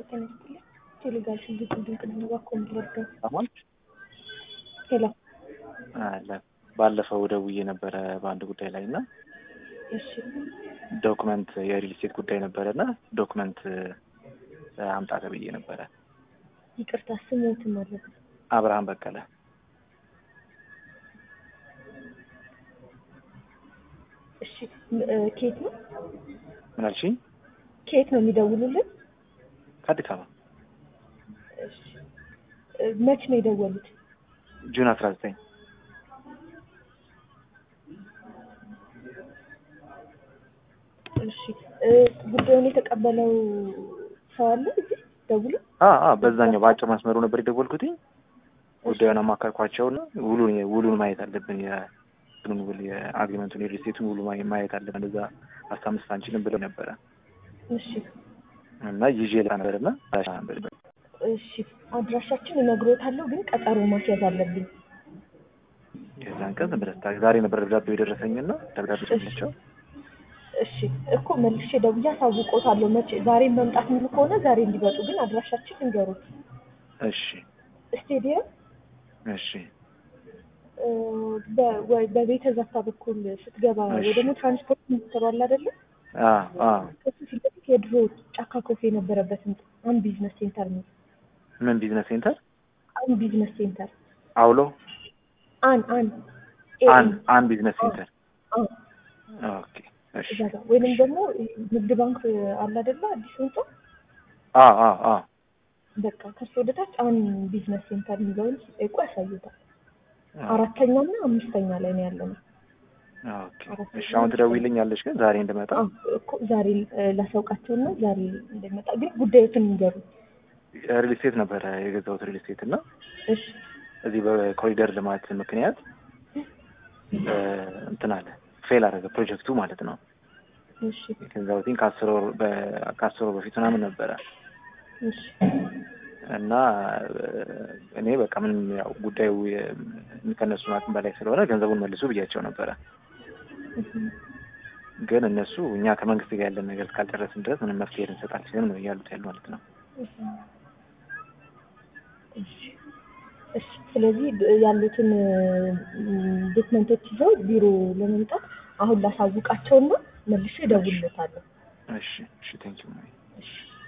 ጤና ይስጥልኝ። ቴሌጋር ሽግግር ድንቅ ነው እባክዎ እንዲረዳው። አሁን ሄሎ አለ ባለፈው ደውዬ ነበረ በአንድ ጉዳይ ላይ እና እሺ ዶክመንት የሪል ስቴት ጉዳይ ነበረ እና ዶክመንት አምጣ ተብዬ ነበረ። ይቅርታ ስሞትን ማለት ነው። አብርሃም በቀለ እሺ ም- እ፣ ከየት ነው ምን አልሽኝ? ከየት ነው የሚደውሉልን? ከአዲስ አበባ እሺ እ፣ መች ነው የደወሉት? ጁን አስራ ዘጠኝ እሺ እ፣ ጉዳዩን የተቀበለው ሰው አለ እዚህ ደውሎ? በዛኛው በአጭር መስመሩ ነበር የደወልኩትኝ። ጉዳዩን አማከርኳቸውና ውሉን ውሉን ማየት አለብን የእንትኑን ውል የአግሪመንቱን የሪል ስቴቱን ውሉ ማየ- ማየት አለብን እዛ አስታምስት አንችልም ብለው ነበረ እሺ እና ይዤ ልካ ነበር እና እሺ አድራሻችን እነግሮታለሁ፣ ግን ቀጠሮ ማስያዝ አለብኝ። የዛን ቀን ዝም ብለህ ስታ- ዛሬ ነበር ደብዳቤው የደረሰኝና ደብዳቤ ሰጥቻቸው እሺ እኮ መልሼ ደውዬ አሳውቆታለሁ። መቼ ዛሬ መምጣት የሚሉ ከሆነ ዛሬ እንዲመጡ፣ ግን አድራሻችን እንገሩት። እሺ ስቴዲየም እሺ እ፣ በ- ወ- በቤተ ዛታ በኩል ስትገባ እሺ። ወይ ደግሞ ትራንስፖርት ምትባል አይደለ? አ አ ከሱ ፊት ለፊት የድሮ ጫካ ኮፌ የነበረበት ህንጻ አን ቢዝነስ ሴንተር ነው። ምን ቢዝነስ ሴንተር አን ቢዝነስ ሴንተር አውሎ አን አን አን አን ቢዝነስ ሴንተር አን ኦኬ እሺ እዛ ጋር ወይንም ደግሞ ንግድ ባንክ አለ አይደለ? አዲስ ህንጻ አ አ አ በቃ ከሱ ወደ ታች አን ቢዝነስ ሴንተር የሚለውን ሲጠይቁ ያሳዩታል። አራተኛ እና አምስተኛ ላይ ነው ያለነው። ኦኬ እሺ አሁን ትደውይልኛለሽ ግን ዛሬ እንድመጣ አዎ እኮ ዛሬ እ፣ ላሳውቃቸውና ዛሬ እንደመጣ ግን ጉዳዮትን ንገሩ። ሪል ስቴት ነበረ የገዛሁት ሪል ስቴት እና እሺ እዚህ በኮሪደር ልማት ምክንያት እ፣ እንትን አለ ፌል አደረገ ፕሮጀክቱ ማለት ነው። እሺ የገዛሁትኝ ከአስር ወር በ- ከአስር ወር በፊት ምናምን ነበረ እሺ እና እ፣ እኔ በቃ ምንም ያው ጉዳዩ የ- ከእነሱ አቅም በላይ ስለሆነ ገንዘቡን መልሱ ብያቸው ነበረ። እህ፣ ግን እነሱ እኛ ከመንግስት ጋር ያለን ነገር እስካልጨረስን ድረስ ምንም መፍትሄ ልንሰጥ አልችልም ነው እያሉት ያሉ ማለት ነው። እህ። እሺ እሺ ስለዚህ ብ- ያሉትን ዶክመንቶች ይዘው ቢሮ ለመምጣት አሁን ላሳውቃቸውና መልሼ እደውልለታለሁ። እሺ እሺ ቴንኪው እሺ